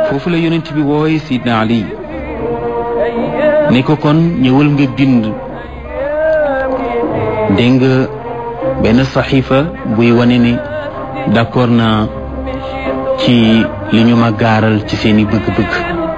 foofu la yonent bi wooye sidna ali ne ko kon ñëwal nga bind dégg nga benn saxiifa buy wane ne d'accord naa ci li ñu ma gaaral ci seeni bëgg-bëgg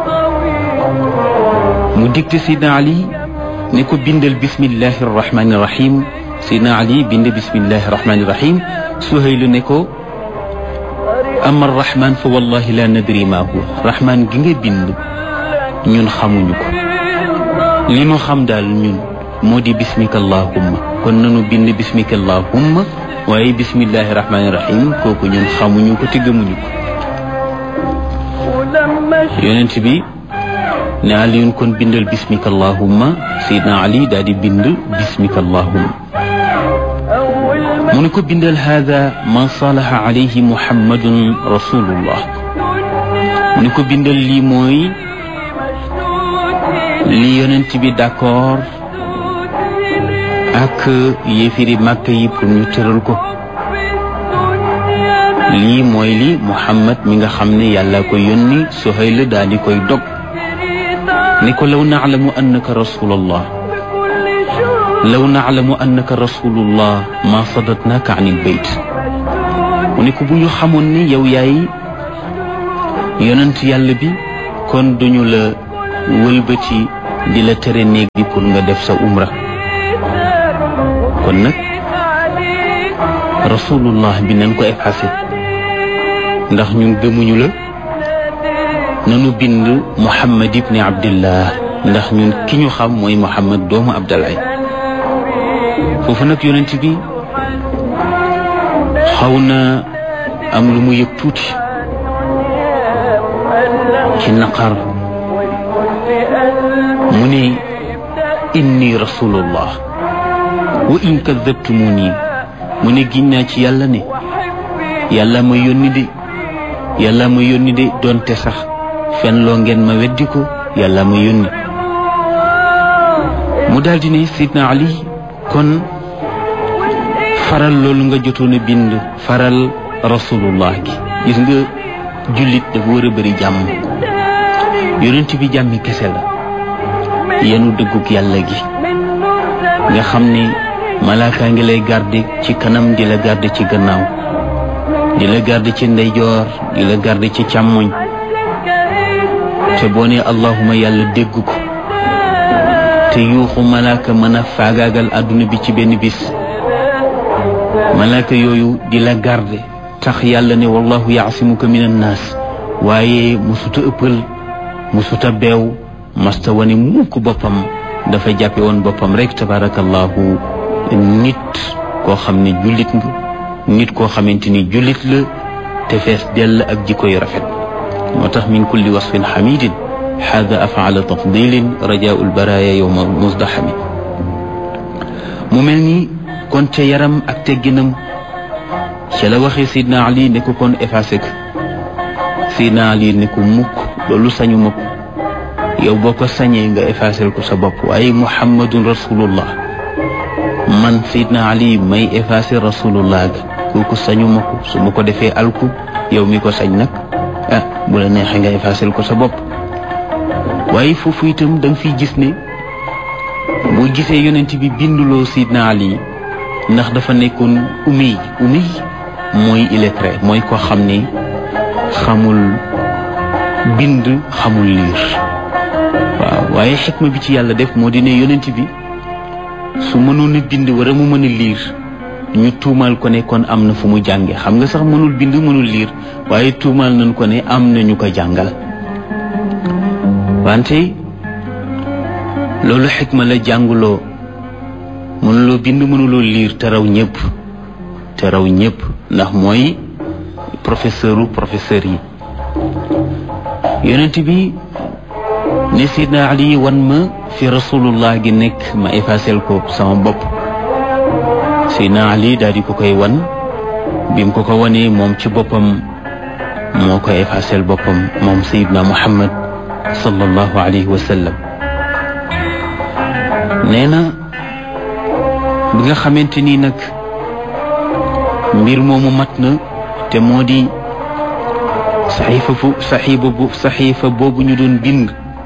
mu digte sidna ali ne ko bindal bismillahi rahmani rahim sidna ali bind bismillahi rahmani rahim suhaylu ne ko ama rahman fa wallahi la nadri ma huwa rahman gi nga bind ñun xamuñu ko li nu xam daal ñun moo di bismika allahumma kon nanu bind bismika allahumma waaye bismillahi rahmani rahim kooku ñun xamuñu ko te gëmuñu ko yonent bi ne aliyun kon bindal bismika allahumma sayidna ali daal di bind bismika allahumma mu ne ko bindal hada ma salaha alayhi muhammadun rasulullah mu ne ko bindal lii mooy li yonent bi d'accord ak yéefiri màkk yi pour ñu tëral ko lii mooy li muhammad mi nga xam ne yàlla ko yónni Suhayl daal di koy dog ni ko law naalamu annaka rasulullah law naalamu annaka rasulullah ma sadatnaka an il bayt mu ne ko bu ñu xamoon ne yow yaay yonent yàlla bi kon duñu la wëlbati di la tere néeg bi pour nga def sa umra kon nag rasulullah bi nañ ko effacé ndax ñun gëmuñu la nanu bind muhammad ibni abdillah ndax ñun ki ñu xam mooy muhammad doomu abdallah foofu nag yonent bi xaw na am lu mu yëg tuuti ci naqar mu ne inni rasulullah wa in kadabtumuni mu ne giñ naa ci yàlla ne yàlla ma yónni de yàlla ma yónni de doonte sax fen loo ngeen ma weddi ko yàlla ma yónni mu daldi ne sidna ali kon faral loolu nga jotoon a bind faral rasulullah gi gis nga jullit dafa war a bëri jàmm yonent bi jàmmi kese la yenu dëgguk yàlla gi nga xam ne malaaka ngi lay garde ci kanam di la garde ci gannaaw di la garde ci ndeyjoor di la garde ci càmmoñ te boo ne allahuma yàlla dégg ko te yuuxu malaaka mën a faagaagal àdduna bi ci benn bis malaaka yooyu di la garde tax yàlla ne wallahu yaasimuka min annaas waaye musuta ëppal musuta beew masta wane mukk boppam dafa jàppe woon boppam rek tabarakallahu nit koo xam ne jullit nga nit koo xamante ni jullit la te fees dell ak jikko yu rafet moo tax min kulli wasfin xamidin xaada afaala tafdilin rajaau lbaraya yowma musdaxami mu mel ni kon ca yaram ak tegginam ca la waxee sidna ali ne ko kon effacé ko sidna ali ne ko mukk loolu sañu ma ko yow boo ko sañee nga effacé ko sa bopp waaye muhammadun rasulullah man sidna ali may effacé rasulullah ga kooku sañu ma ko su ma ko defee alku yow mi ko sañ nag ah bu la neexee nga effacé ko sa bopp waaye foofu itam da nga fiy gis ne boo gisee yonent bi binduloo sidna ali ndax dafa nekkoon umiy umiy mooy illettré mooy ko xam ne xamul bind xamul liir waaw waaye xikma bi ci yàlla def moo di ne yonent bi su mënoon a bind wara mu mën a liir ñu tuumaal ko ne kon am na fu mu jànge xam nga sax mënul bind mënul liir waaye tuumaal nañ ko ne am na ñu ko jàngal wante loolu xikma la jànguloo mënuloo bind mënuloo liir te raw ñëpp te raw ñëpp ndax mooy professeuru professeur yi yonent bi ne sidna ali wan ma fi rasulullah gi nekk ma effacé ko sama bopp sidna ali daal di ko koy wan bi mu ko ko wanee moom ci boppam moo ko effacé boppam moom sayidna muhammad sallallahu alayhi wa sallam nee na bi nga xamante ni nag mbir moomu mat na te moo di saxiifa fu saxiifa bu saxiifa boobu ñu doon bind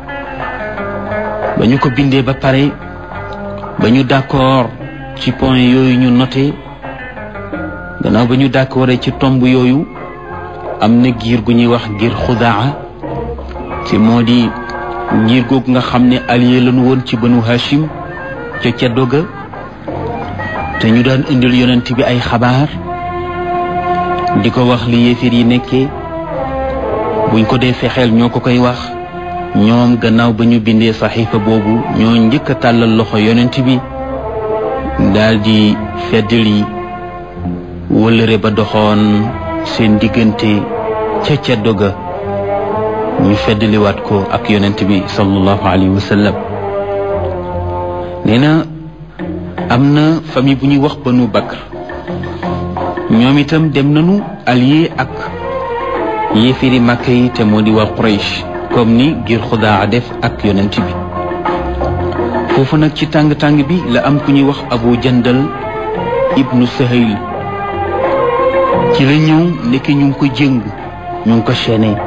ba ñu ko bindee ba pare ba ñu d'accord ci point yooyu ñu noté gannaaw ba ñu d'accord ci tomb yooyu am na giir gu ñuy wax giir xudaa te moo di giir googu nga xam ne allié lañu woon ci banu hashim ca ceddo ga te ñu daan indil yonent bi ay xabaar di ko wax li yéefir yi nekkee buñ ko dee fexeel ñoo ko koy wax ñoom gannaaw ba ñu bindee saxiifa boobu ñoo njëkk a tàllal loxo yonent bi daal di feddali wëllëre ba doxoon seen diggante ca ceddo ga ñu feddaliwaat ko ak yonent bi sallallahu alayhi wa sallam nee na am na famille bu ñuy wax banu bakr ñoom itam dem nañu allié ak yéefiri màkka yi te moo di waa Quraysh comme ni ngir xudaa def ak yonent bi foofu nag ci tàng-tàng bi la am ku ñuy wax abu jandal ibnu sahayl ci la ñëw nekk ñu ngi ko jëng ñu ngi ko chaîné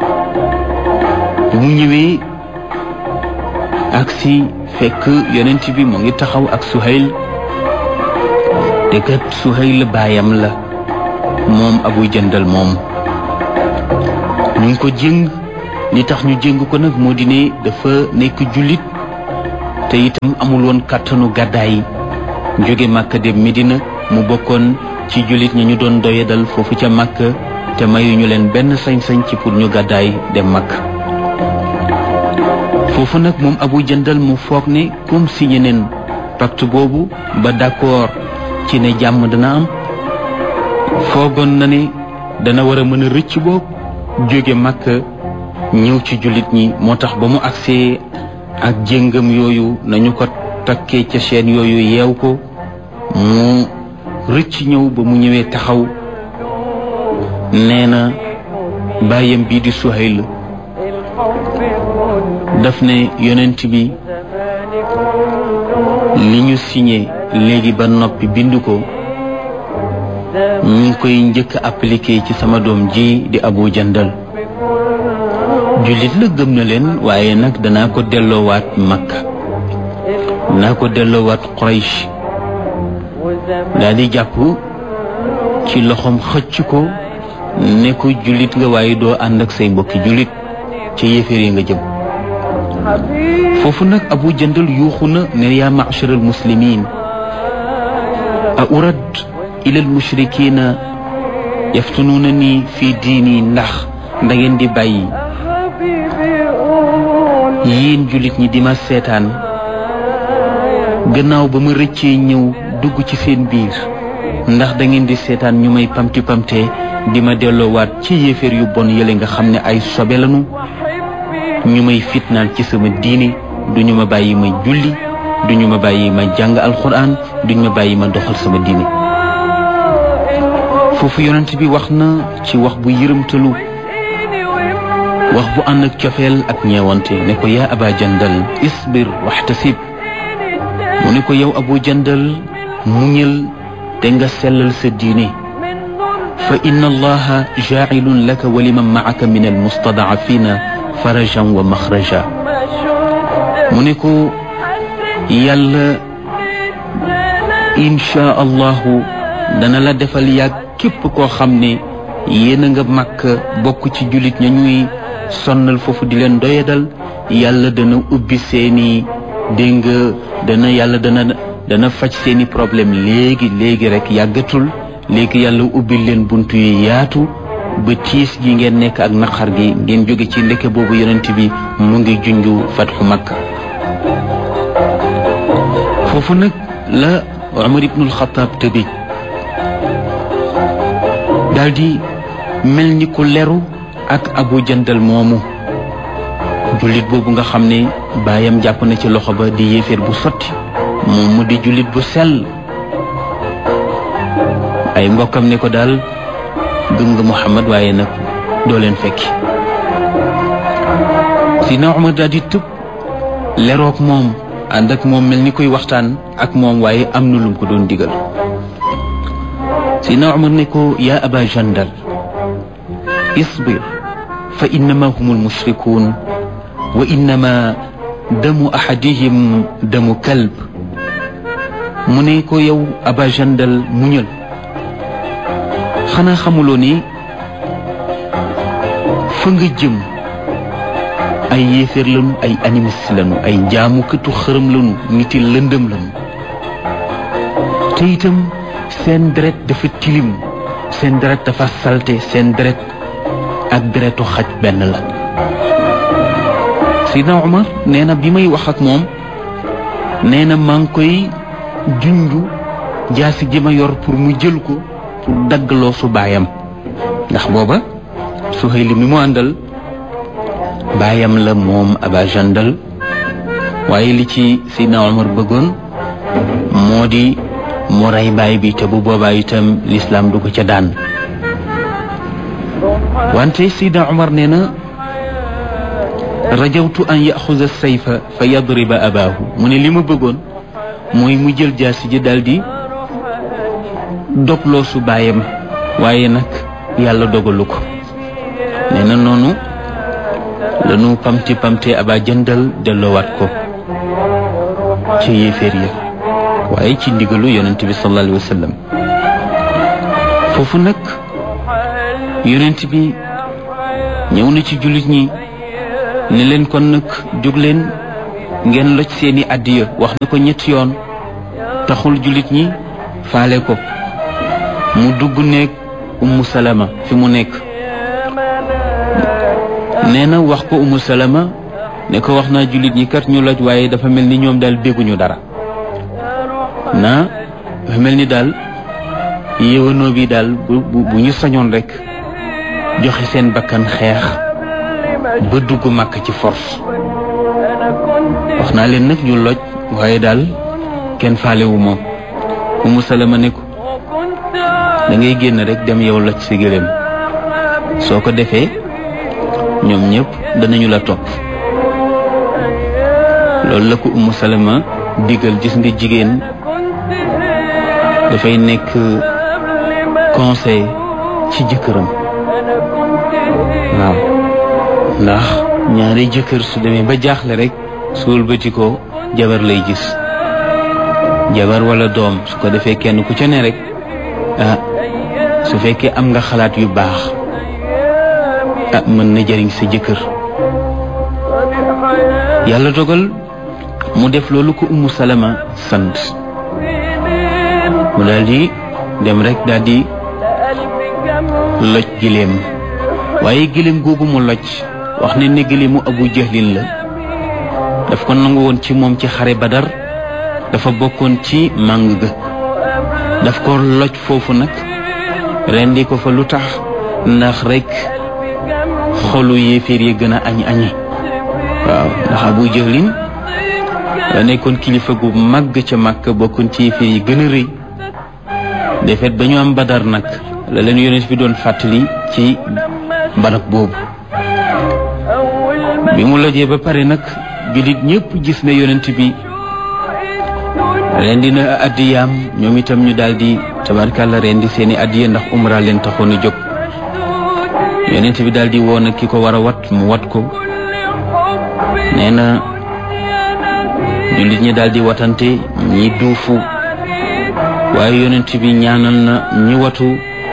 bu mu ñëwee ak si fekk yonent bi mu ngi taxaw ak suhayl te kat suhayl baayam la moom abu jandal moom ñu ngi ko jëng li tax ñu jëng ko nag moo di ne dafa nekk jullit te itam amul woon kàttanu gàddaay jóge màkka dem Medina mu bokkoon ci jullit ñi ñu doon doyadal foofu ca màkka te mayuñu leen benn sañ-sañ ci pour ñu gàddaay dem màkk foofu nag moom abu jëndal mu foog ne comme signé neen pacte boobu ba d'accord ci ne jàmm dana am foogoon na ne dana war a mën a rëcc boobu jóge màkka ñëw ci jullit ñi moo tax ba mu agsee ak jéngam yooyu nañu ko takkee ca chaîne yooyu yeew ko mu rëcc ñëw ba mu ñëwee taxaw nee na bàyyam bii di Suhayl daf ne yonent bi li ñu signé léegi ba noppi bind ko ñu ngi koy njëkk a appliqué ci sama doom ji di Abu Jandal jullit la gëm na leen waaye nag danaa ko delloowaat Makka danaa ko delloowaat Quraysh daal di jàpp ci loxoom xëcc ko ne ko jullit nga waaye doo ànd ak say mbokki jullit ca yéeféer yi nga jëm foofu nag Abu Jandal yuuxu na ne yaa ma'shar al muslimin a urad ila al mushrikina yaftunuuna nii fii diini ndax da ngeen di bàyyi yéen jullit ñi di ma seetaan gannaaw ba ma rëccee ñëw dugg ci seen biir ndax da ngeen di seetaan ñu may pamti pamte di ma delloowaat ci yéeféer yu bon yële nga xam ne ay sobe lañu ñu may fitnaal ci sama diini duñu ma bàyyi ma julli duñu ma bàyyi ma jàng alxuraan duñu ma bàyyi ma doxal sama diini foofu yonent bi wax na ci wax bu yërëmtalu wax bu ànd ak cofeel ak ñeewante ne ko yaa aba jandal isbir waxtasib mu ne ko yow abu jandal muñal te nga sellal sa diine fa inna allaha jaacilun laka wa liman macaka min almustadacafina farajan wa maxraja mu ne ko yàlla inchaa allahu dana la defal yàgg képp koo xam ne yéen a nga màkk bokk ci jullit ña ñuy sonnal foofu di leen doyadal yàlla dana ubbi seeni dégg nga dana yàlla dana dana faj seeni problème léegi léegi rek yàggatul léegi yàlla ubbi leen bunt yu yaatu ba tiis gi ngeen nekk ak naqar gi ngeen jóge ci ndeke boobu yonent bi mu ngi junju fatxu makka foofu nag la Umar ibnul Xataab tëbi daldi mel ni ku leru ak abu jandal moomu jullit boobu nga xam ne baayam jàpp na ci loxo ba di yéeféer bu sotti moom mu di jullit bu sell ay mbokkam ne ko daal gëm nga Muhammad waaye nag doo leen fekki Sidna Umar daal di tëb leroog moom ànd ak moom mel ni koy waxtaan ak moom waaye am na lum ko doon digal Sidna Umar ne ko yaa aba jandal isbir fa innama hum almushrikun wa innama damu ahadihim damu kalb mu ne ko yow aba jandal muñal xanaa xamuloo ni fa nga jëm ay yéeféer lañu ay animiste lañu ay njaamukatu xërëm lañu niti lëndëm lañu te itam seen deret dafa tilim seen deret dafa salte seen deret ak deretu xaj benn la Seydina Omar nee na bi may wax ak moom nee na maa ngi koy junju jaasi ji ma yor pour mu jël ko pour daggaloo su baayam ndax booba Suhayli mi mu àndal baayam la moom aba jandal waaye li ci Seydina Omar bëggoon moo di mu rey baay bi te bu boobaa itam lislaam du ko ca daan wante Seydina Omar nee na rajawtu an yaxuza sayfa fa yadriba abaahu mu ne li ma bëggoon mooy mu jël jaasi ji daal di dogloo su baayam waaye nag yàlla dogalu ko nee na noonu lanu pamti pamte aba jëndal delloowaat ko ci yéeféer ya waaye ci ndigalu yonent bi sallallahu alayhi wa sallam foofu nag yonent bi ñëw na ci jullit ñi ne leen kon nag jóg leen ngeen loj seeni addiya wax na ko ñetti yoon taxul jullit ñi faale ko mu dugg nekk ummu salama fi mu nekk nee na wax ko ummu salama ne ko wax naa jullit ñi kat ñu loj waaye dafa mel ni ñoom daal dégguñu dara naa dafa mel ni daal yéwanoo bi daal bu bu ñu sañoon rek joxe seen bakkan xeex ba dugg màkk ci force wax naa leen nag ñu loj waaye daal kenn faalewu moom umu salama ne ko da ngay génn rek dem yow loj si gëléem soo ko defee ñoom ñëpp danañu la topp loolu la ko umu salama digal gis nga jigéen dafay nekk conseil ci jëkkëram waaw ndax ñaari jëkkër su demee ba jaaxle rek su wëlbati ko jabar lay gis jabar wala doom su ko defee kenn ku ca ne rek ah su fekkee am nga xalaat yu baax ah mën na jëriñ sa jëkkër yàlla dogal mu def loolu ko ummu salama sant mu daal di dem rek daal di loj giléem waaye giléem googu mu loj wax ne ne giléemu abu jahlin la daf ko nangu woon ci moom ci xare badar dafa bokkoon ci màng ga daf ko loj foofu nag rendi ko fa lu tax ndax rek xolu yéeféer yi gën a añ añi waaw ndax abu jahlin da nekkoon kilifa gu màgg ca màkk bokkoon ci yéeféer yi gën a rëy defet ba ñu am badar nag la leen yonent bi doon fàttali ci barab boobu bi mu lojee ba pare nag jullit ñëpp gis ne yonent bi rendi na addiyaam ñoom itam ñu daal di tabarkàlla rendi seeni addiya ndax umra leen taxoon a jóg yonent bi daal di woon ki ko war a wat mu wat ko nee na jullit ñi daal di watante ñi duufu waaye yonent bi ñaanal na ñi watu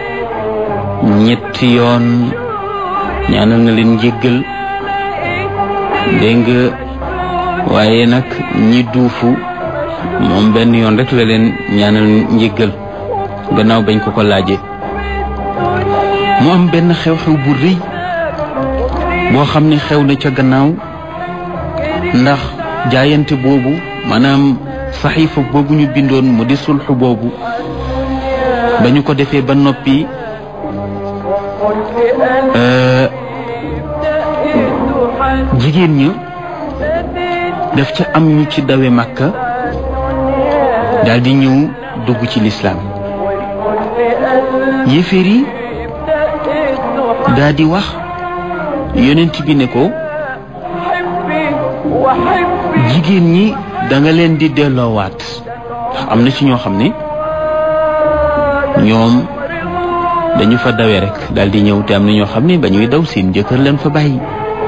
ñetti yoon ñaanal na leen njéggal dégg nga waaye nag ñi duufu moom benn yoon rek la leen ñaanal njéggal gannaaw bañ ko ko laajee mu am benn xew-xew bu rëy boo xam ne xew na ca gannaaw ndax jaayante boobu maanaam saxiifa boobu ñu bindoon mu di sulxu boobu ba ñu ko defee ba noppi jigéen ña daf ca am ñu ci dawe màkka daal di ñëw dugg ci lislaam yéeféer yi daal di wax yonent bi ne ko jigéen ñi da nga leen di delloowaat ndax am na ci ñoo xam ne ñoom dañu fa dawee rek daal di ñëw te am na ñoo xam ne ba ñuy daw seen jëkkër leen fa bàyyi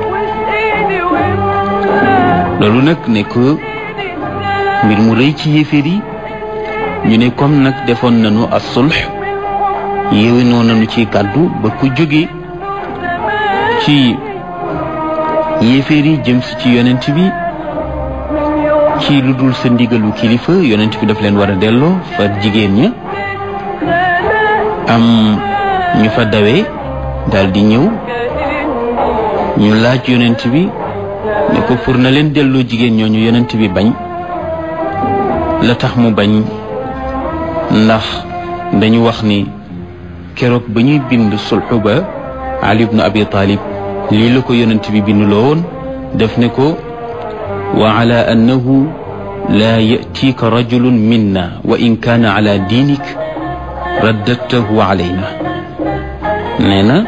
loolu nag nekk mbir mu rëy ci yéeféer yi ñu ne comme nag defoon nañu as-sulh yéwénoo nañu ci kàddu ba ku jóge ci yéeféer yi jëm si ci yonent bi ci lu dul sa ndigalu kilifa yonent bi daf leen war a delloo fa jigéen ña am ñu fa dawee daal di ñëw ñu laaj yonent bi ne ko pour na leen delloo jigéen ñooñu yonent bi bañ la tax mu bañ ndax dañu wax ni keroog ba ñuy bind sulxu ba Ali ibnu Abi Talib lii la ko yonent bi binduloo woon def ne ko wa ala annahu laa yatiika rajulun minna wa in kaana ala diinik raddadtahu alayna nee na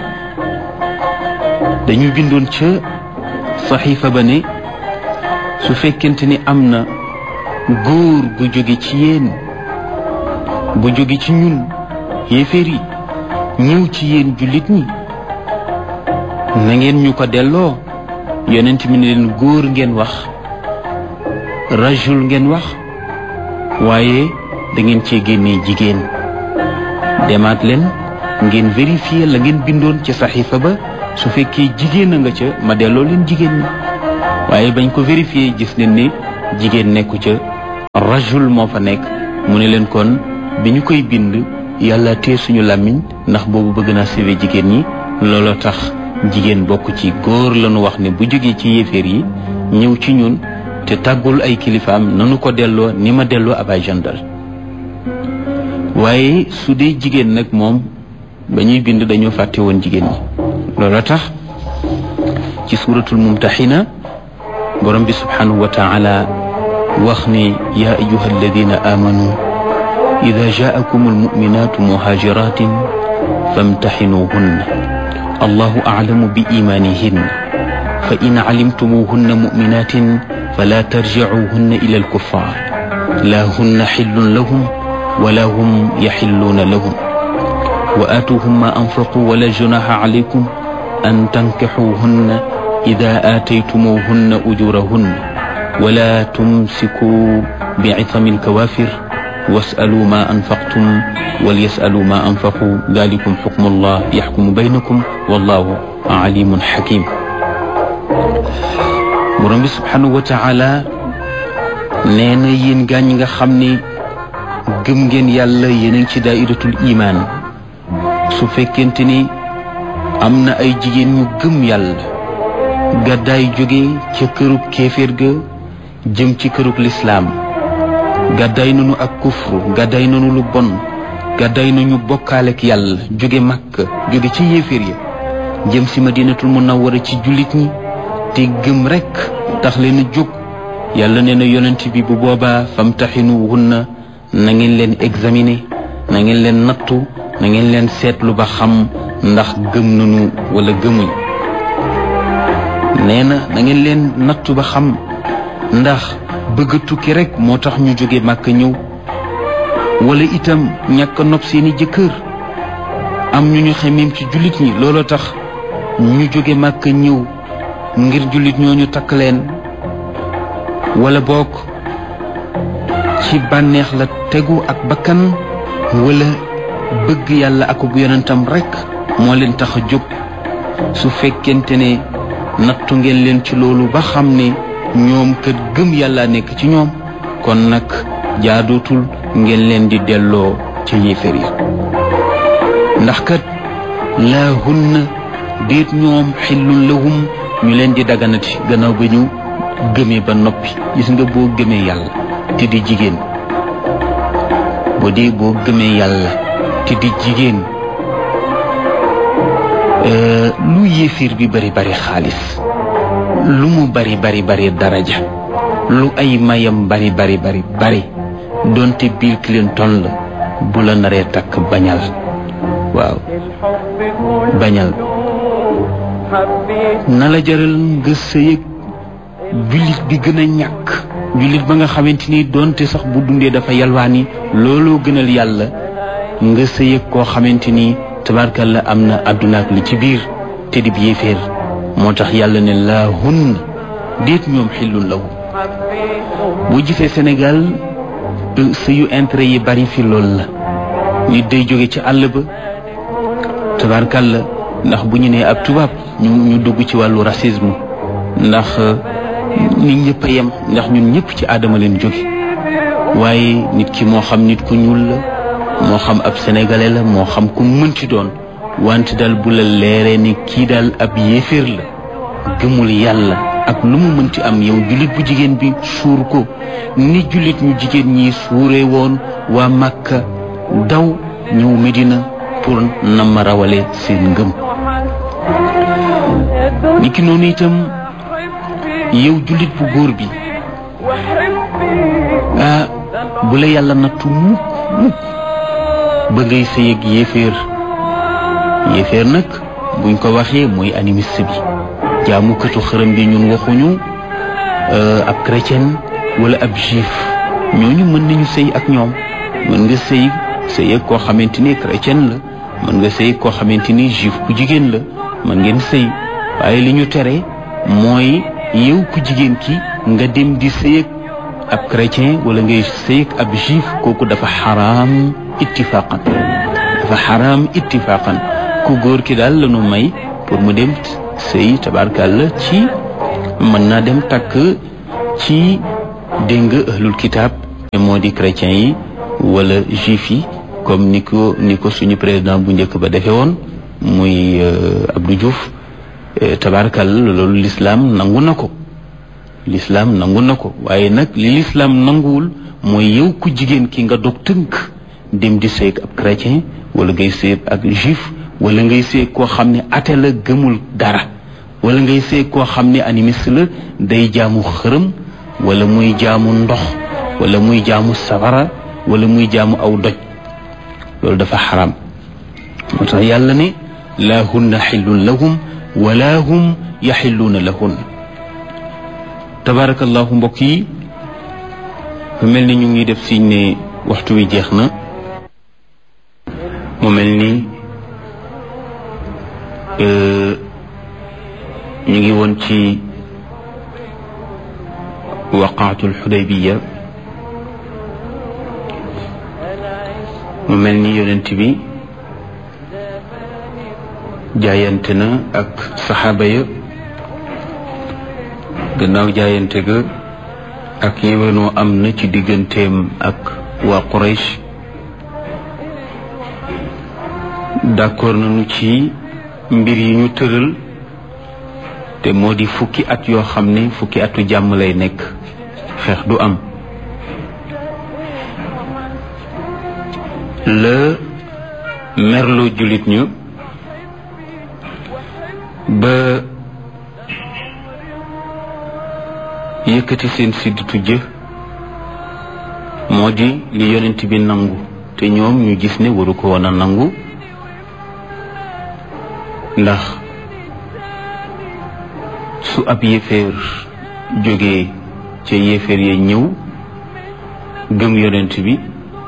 dañu bindoon ca saxiifa ba ne su fekkente ni am na góor gu jóge ci yéen bu jóge ci ñun yéeféer yi ñëw ci yéen jullit ñi na ngeen ñu ko delloo yonent mi ne leen góor ngeen wax rajul ngeen wax waaye da ngeen cee génnee jigéen demaat leen ngeen vérifier la ngeen bindoon ci saxiifa ba su fekkee jigéen a nga ca ma delloo leen jigéen ñi waaye bañ ko vérifier gis nañ ne jigéen nekku ca rajul moo fa nekk mu ne leen kon bi ñu koy bind yàlla tee suñu làmmiñ ndax boobu bëgg naa sauver jigéen ñi looloo tax jigéen bokk ci góor lañu wax ne bu jógee ci yéeféer yi ñëw ci ñun te tàggul ay kilifaam nanu ko delloo ni ma delloo abay jandal waaye su dee jigéen nag moom ba ñuy bind dañoo fàtte woon jigéen ñi looloo tax ci suuratul mumtaxina borom bi subhanahu wa taala wax ne yaa ayuha alladina amanu ida jaakum almuminatu muhajiratin famtaxinuhunna allahu aclamu bi imaanihin fa in calimtumuhunna muminatin fala tarjicuhunna ila alkuffar la hunna xillun lahum wala hum yaxilluuna lahum wa aatuuhum ma anfaquu wala junaha calaykum an tankixuuhunna ida aataytumuhunna ujurahunna wala tumsikuu bicithami alkawaafir wasaluu ma anfaqtum walyasaluu ma anfaquu dalikum xukmu allah yaxkumu baynakum wallahu alimun xakim borom bi subhanahu wa taala nee na yéen gaa ñi nga xam ne gëm ngeen yàlla yéen a ngi ci daairatul imaan su fekkente ni am na ay jigéen ñu gëm yàlla gàddaay jóge ca kërug kéeféer ga jëm ci kërug lislaam gàddaay nañu ak kufru gàddaay nañu lu bon gàddaay nañu bokkaaleek yàlla jóge màkk jóge ci yéeféer ya jëm si madinatul munawwara ci jullit ñi te gëm rekk tax leen jóg yàlla nee na yonent bi bu boobaa famtaxinuhunna na ngeen leen examiner na ngeen leen nattu na ngeen leen seetlu ba xam ndax gëm nañu wala gëmuñ nee na na ngeen leen nattu ba xam ndax bëgg a tukki rek moo tax ñu jóge màkk ñëw wala itam ñàkk nopp seeni jëkkër am ñu ñu xemim ci jullit ñi looloo tax ñu jóge màkk ñëw ngir jullit ñooñu takk leen wala bokk ci bànneex la tegu ak bakkan wala bëgg yàlla ak bu yonentam rekk moo leen tax a jóg su fekkente ne nattu ngeen leen ci loolu ba xam ne ñoom kat gëm yàlla nekk ci ñoom kon nag jaadootul ngeen leen di delloo ca yéeféer yi ndax kat laa hunna déet ñoom xillun lahum ñu leen di daganati gannaaw ba ñu gëmee ba noppi gis nga boo gëmee yàlla te di jigéen boo dee boo gëmee yàlla te di jigéen lu yéeféer bi bari bari xaalis lu mu bari bari bari daraja lu ay mayam bari bari bari bari donte Bill Clinton la bu la naree takk bañal waaw bañal na la jaral nga sëyëg jullit bi gën a ñàkk jullit ba nga xamante ni donte sax bu dundee dafa yalwaani looloo gënal yàlla nga sëyëg koo xamante ni tabarkalla am na àdduna ak li ci biir te di yéeféer moo tax yàlla ne laa hun déet ñoom xillun lawu boo gisee Sénégal sëyu intérêt yi bari fi loolu la nit day jóge ci àll ba tabarkalla ndax bu ñu nee ab tubaab ñu ñu dugg ci wàllu racisme ndax nit ñëpp a yem ndax ñun ñëpp ci aadama leen jóge waaye nit ki moo xam nit ku ñuul la moo xam ab sénégalais la moo xam ku mënti doon wante daal bu la leeree ni kii daal ab yéeféer la gëmul yàlla ak lu mu mënti am yow jullit bu jigéen bi suur ko ni jullit ñu jigéen ñi suuree woon waa Makka daw ñëw Medina pour na ma rawale seen ngëm niki noonu itam yow jullit bu góor bi ah bu la yàlla nattu mukk mukk ba ngay sëy ak yéeféer yéeféer nag buñ ko waxee mooy animiste bi jaamukatu xërëm bi ñun waxuñu ab chrétien wala ab juif ñooñu mën nañu sëy ak ñoom mën nga sëy sëy ak koo xamante ni chrétien la mën nga sëy koo xamante ni juif bu jigéen la mën ngeen sëy waaye li ñu tere mooy yow ku jigéen ki nga dem di sëy ak ab chrétien wala ngay sëy ak ab juif kooku dafa xaraam ittifaqan dafa xaraam ittifaqan ku góor ki daal lañu may pour mu dem sëy tabarkàlla ci mën naa dem takk ci dégg nga ahlul kitaab moo di chrétiens yi wala juif yi comme ni ko ni ko suñu président bu njëkk ba defee woon muy Abdou Diouf tabarkàlla loolu lislaam nangu na ko lislaam nangu na ko waaye nag li lislaam nanguwul mooy yow ku jigéen ki nga dog tënk dem di sëy ab chrétien wala ngay sëy ak juif wala ngay sëy koo xam ne ate la gëmul dara wala ngay sëy koo xam ne animiste la day jaamu xërëm wala muy jaamu ndox wala muy jaamu safara wala muy jaamu aw doj loolu dafa xaram moo tax yàlla ne laa hunna xillun lahum wala hum yaxilluuna lahun tabarakallahu mbokk yi mu mel ni ñu ngi def siñ ne waxtu wi jeex na mu mel ni ñu ngi woon ci waqaatul xudaybiya mu mel ni yonent bi jaayante na ak saxaaba ya gannaaw jaayante ga ak yéwénoo am na ci digganteem ak waa Quraysh d'accord nañu ci mbir yi ñu tëral te moo di fukki at yoo xam ne fukki atu jàmm lay nekk xeex du am la merloo jullit ñu ba yëkkati seen sidditu jë moo di li yonent bi nangu te ñoom ñu gis ne waru ko woon a nangu ndax su ab yéeféer jógee ca yéeféer ya ñëw gëm yonent bi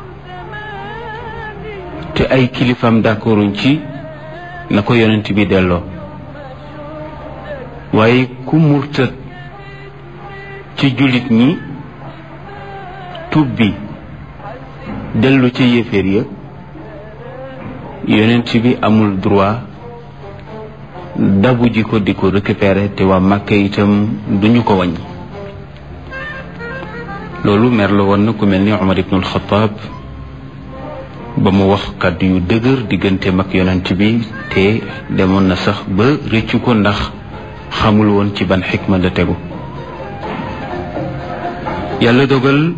te ay kilifam d'accorduñ ci na ko yonent bi delloo waaye ku murtat ci jullit ñi tub bi dellu ca yéeféer ya yonent bi amul droit dabu ji ko di ko récupérer te waa Màkka itam duñu ko wàññi loolu mer la woon na ku mel ni Umar ibnul Xataab ba mu wax kàddu yu dëgër diggante mag yonent bi te demoon na sax ba rëccu ko ndax xamul woon ci ban xikma la tegu yàlla dogal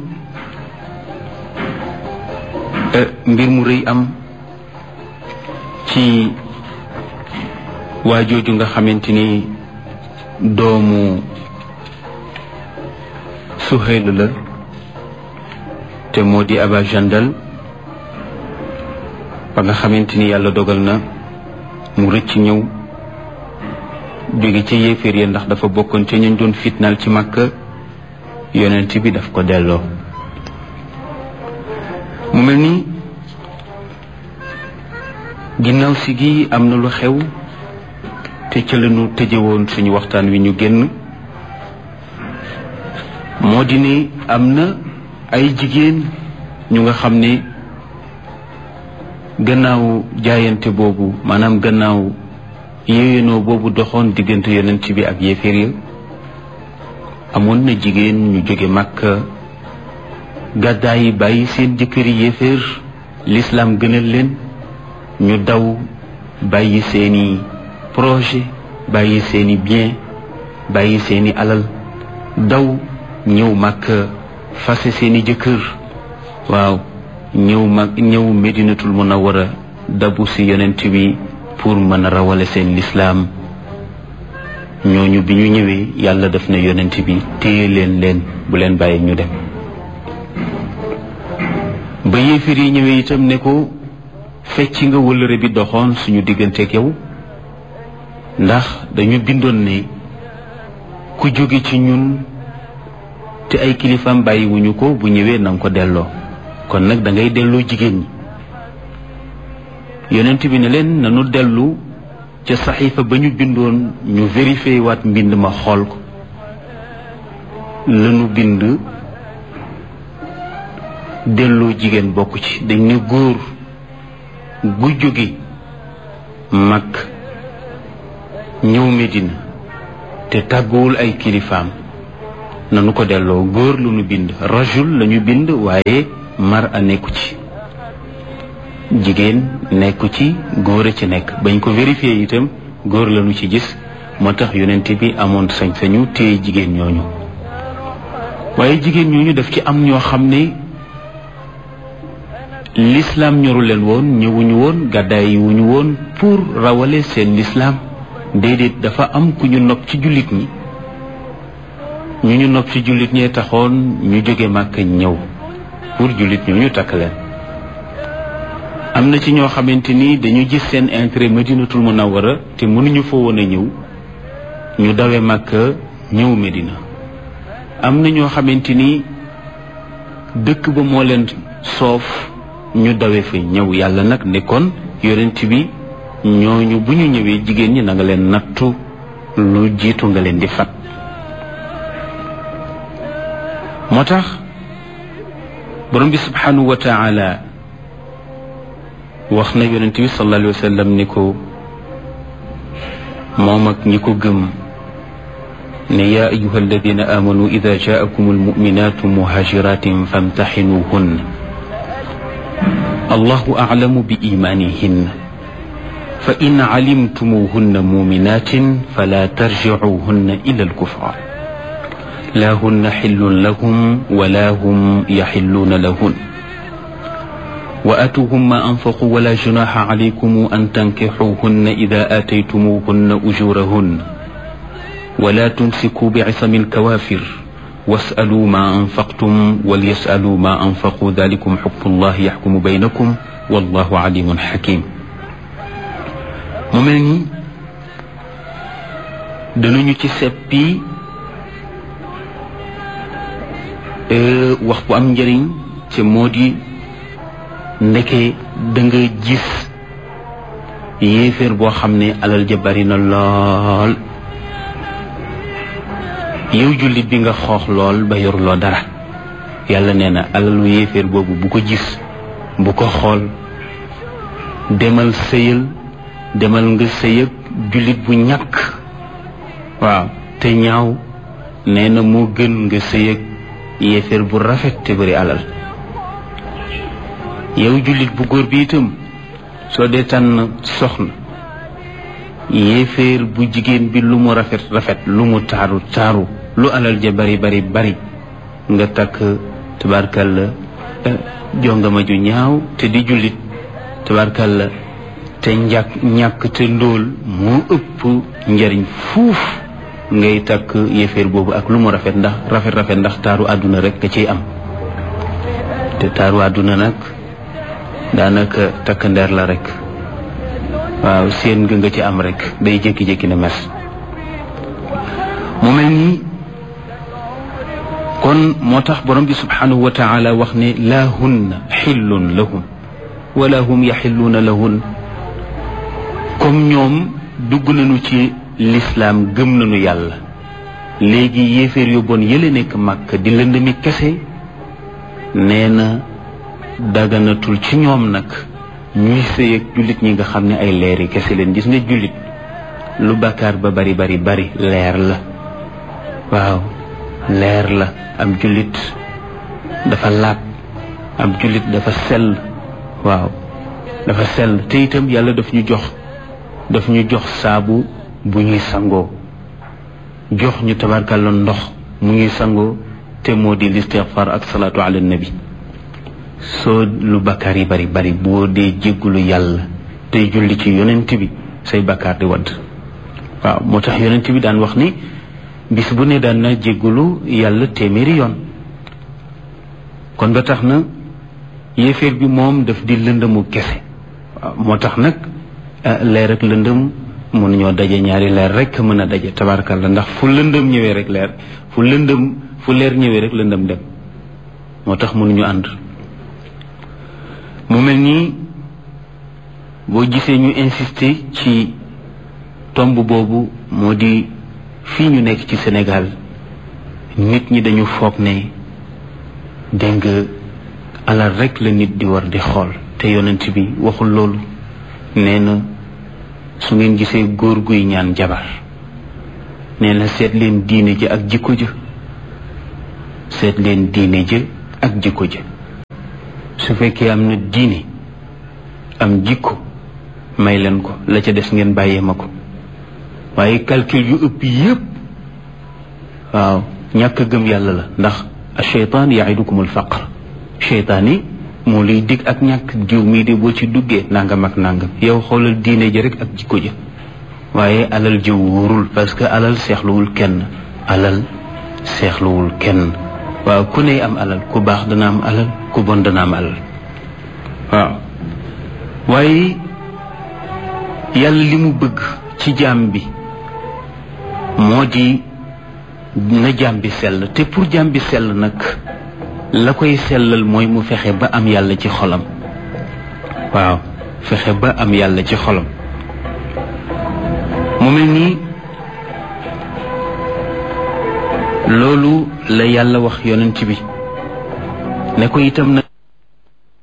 mbir mu rëy am ci waa jooju nga xamante ni doomu Suhayl la te moo di Aba Jandal ba nga xamante ni yàlla dogal na mu rëcc ñëw jóge ca yéeféer ya ndax dafa bokkoon ca ñu doon fitnaal ci Makka yonent bi daf ko delloo mu mel ni ginnaaw si gi am na lu xew te ca la ñu tëjewoon suñu waxtaan wi ñu génn moo di ne am na ay jigéen ñu nga xam ne gannaaw jaayante boobu maanaam gannaaw yéwénoo boobu doxoon diggante yonent bi ak yéeféer ya amoon na jigéen ñu jóge Makka gàddaay yi bàyyi seen jëkkëri yéeféer lislaam gënal leen ñu daw bàyyi seeni projet bàyyi seeni bien bàyyi seeni alal daw ñëw Makka fase seeni jëkkër waaw ñëw mag ñëw Medinatul Munawwara dabu si yonent bi pour mën a rawale seen lislaam ñooñu bi ñu ñëwee yàlla def na yonent bi téye leen leen bu leen bàyyi ñu dem ba yéefir yi ñëwee itam ne ko fecc nga wëllëre bi doxoon suñu digganteeg yow ndax dañu bindoon ne ku jóge ci ñun te ay kilifaam bàyyiwuñu ko bu ñëwee na nga ko delloo kon nag da ngay delloo jigéen ñi yonent bi ne leen nanu dellu ca saxiifa ba ñu bindoon ñu vérifié waat mbind ma xool ko lanu bind delloo jigéen bokk ci dañ ne góor gu jóge mag ñëw Medina te tàgguwul ay kilifaam nanu ko delloo góor lu nu bind rajul lañu bind waaye mar a nekku ci jigéen nekku ci góor a ci nekk bañ ko vérifié itam góor lañu ci gis moo tax yonent bi amoon sañ-sañu téye jigéen ñooñu waaye jigéen ñooñu daf ci am ñoo xam ne l'islam ñoru leen woon ñëwuñu woon gàddaay wuñu woon pour rawale seen l'islam déedéet dafa am ku ñu nopp ci jullit ñi ñu ñu nopp ci jullit ñee taxoon ñu jóge màkk ñëw pour jullit ñooñu takk leen am na ci ñoo xamante ni dañu gis seen intérêt madinatul munawwara te mënuñu fa woon a ñëw ñu dawe màkk ñëw Medina am na ñoo xamante ni dëkk ba moo leen soof ñu dawe fa ñëw yàlla nag ne kon yonent bi ñooñu bu ñu ñëwee jigéen ñi na nga leen nattu lu jiitu nga leen di fat moo tax borom bi subhanahu wa taala wax na yonent bi sallallahu alayhi wa sallam ni ko moom ak ñi ko gëm ne yaa ayuha alladina amanu ida jaakum almuminatu muhajiratin famtaxinuhun allahu aclamu bi imanihin fa in calimtumuhunna muminatin fala tarjicuhunna ila alkufar لا هن حل لهم ولا هم يحلون لهن وأتوهم ما أنفقوا ولا جناح عليكم أن تنكحوهن إذا آتيتموهن أجورهن ولا تمسكوا بعصم الكوافر واسألوا ما أنفقتم وليسألوا ما أنفقوا ذلكم حكم الله يحكم بينكم والله عليم حكيم ممني دنو ci seppi wax bu am njëriñ ci moo di ndeke da nga gis yéeféer boo xam ne alal ja bari na lool yow jullit bi nga xoox lool ba yoruloo dara yàlla nee na alalu yéeféer boobu bu ko gis bu ko xool demal sëyal demal nga sëyëg jullit bu ñàkk waaw te ñaaw nee na moo gën nga sëyëg yéeféer bu rafet te bari alal yow jullit bu góor bi itam soo dee tànn soxna yéeféer bu jigéen bi lu mu rafet rafet lu mu taaru taaru lu alal ja bari bari bari nga takk tabarkalla jongama ju ñaaw te di jullit tabarkalla te njàkk ñàkk te ndóol moo ëpp njariñ fuuf ngay takk yéeféer boobu ak lu mu rafet ndax rafet rafet ndax taaru àdduna rek nga ciy am te taaru àdduna nag daanaka takk ndeer la rek waaw seen nga nga ci am rek day jékki-jékki ne mes mu mel nii kon moo tax borom bi subhanahu wa taala wax ne laa hunna xillun lahum wala hum yaxilluuna lahun comme ñoom dugg nañu ci lislaam gëm nañu yàlla léegi yéeféer yu bon yële nekk màkk di lëndëmi kese nee na daganatul ci ñoom nag ñuy sëy ak jullit ñi nga xam ne ay leeri kese leen gis nga jullit lu bàkkaar ba bari bari bari leer la waaw leer la am jullit dafa laab am jullit dafa sell waaw dafa sell te itam yàlla daf ñu jox daf ñu jox saabu bu ñuy sangoo jox ñu tabarkalla ndox mu ñuy sangoo te moo di listixfar ak salaatu ala nabi soo lu bakkaar yi bari bari boo dee jéggulu yàlla tey julli ci yonent bi say bakkaar di wadd waaw moo tax yonent bi daan wax ni bis bu ne daan na jéggulu yàlla téeméeri yoon kon ba tax na yéeféer bi moom daf di lëndëmu kese waaw moo tax nag leer ak lëndëm mënuñoo daje ñaari leer rek mën a daje tabarkalla ndax fu lëndëm ñëwee rek leer fu lëndëm fu leer ñëwee rek lëndëm dem moo tax mënuñu ànd mu mel nii boo gisee ñu insister ci tomb boobu moo di fii ñu nekk ci Sénégal nit ñi dañu foog ne dégg nga alal rek la nit di war di xool te yonent bi waxul loolu nee na su ngeen gisee góor guy ñaan jabar nee na seet leen diine ji ak jikko ja seet leen diine ja ak jikko ja su fekkee am na diine am jikko may leen ko la ca des ngeen bàyyee ma ko waaye calcul yu ëpp yépp waaw ñàkk a gëm yàlla la ndax acheytaan yaidukum alfaqr cheytaan yi moo lay dig ak ñàkk jiw mii de boo ci duggee nangam ak nangam yow xoolal diine ji rek ak jikko ja waaye alal ji wóorul parce que alal seexluwul kenn alal seexluwul kenn waaw ku ne am alal ku baax dana am alal ku bon dana am alal waaw waaye yàlla li mu bëgg ci jaam bi moo di na jaam bi sell te pour jaam bi sell nag la koy sellal mooy mu fexe ba am yàlla ci xolam waaw fexe ba am yàlla ci xolam mu mel nii loolu la yàlla wax yonent bi ne ko itam na